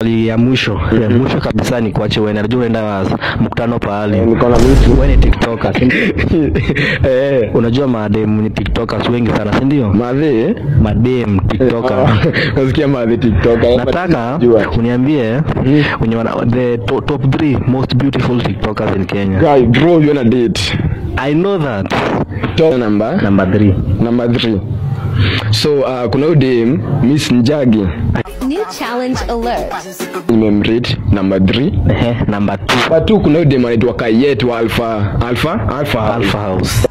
swali ya mwisho ya mwisho kabisa ni kuache uende najua unaenda mkutano pahali Eh, niko na vitu wewe ni tiktoker si ndio? eh unajua madem ni tiktokers wengi sana si ndio madhe madem tiktoker nasikia madhe tiktoker nataka Jua. uniambie wenye wana the to, top 3 most beautiful tiktokers in Kenya guy bro you wanna date I know that top number number 3 number 3 so uh, kuna huyu dem miss njagi New challenge alert. nimemrate number 3 ehe number 2 number 2 kuna huyu dem anaitwa kayet wa alpha alpha alpha Alpha House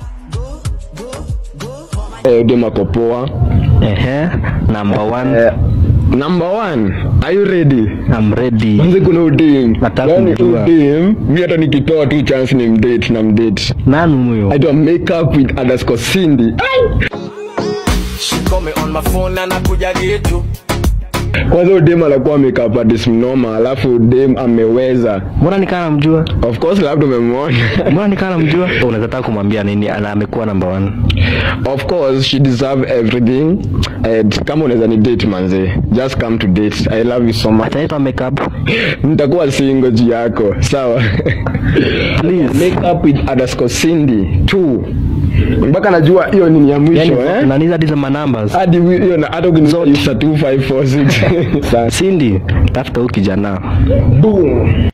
eh dem ako poa ehe number 1 eh, number 1 are you ready I'm ready Manze kuna udem Nataka yani kujua. udem mi hata nikitoa tu chance ni mdate na mdate nani huyo aitwa makeup with underscore cindy She call me on my phone na nakuja gitu kwanza udem anakuwa makeup artist mnoma alafu udem ameweza mbona nikaa namjua of course labda umemwona mbona nikaa namjua unaweza taka kumwambia nini ana amekuwa number 1 of course she deserve everything and kama unaweza ni date manze just come to date i love you so much ataitwa makeup nitakuwa singo juu yako sawa please makeup with underscore cindy two mpaka najua hiyo nini ya mwisho yani eh? naniza hizo manumbers hadi hiyo na hata ukiniusa 2546 Cindy tafuta huyu kijana boom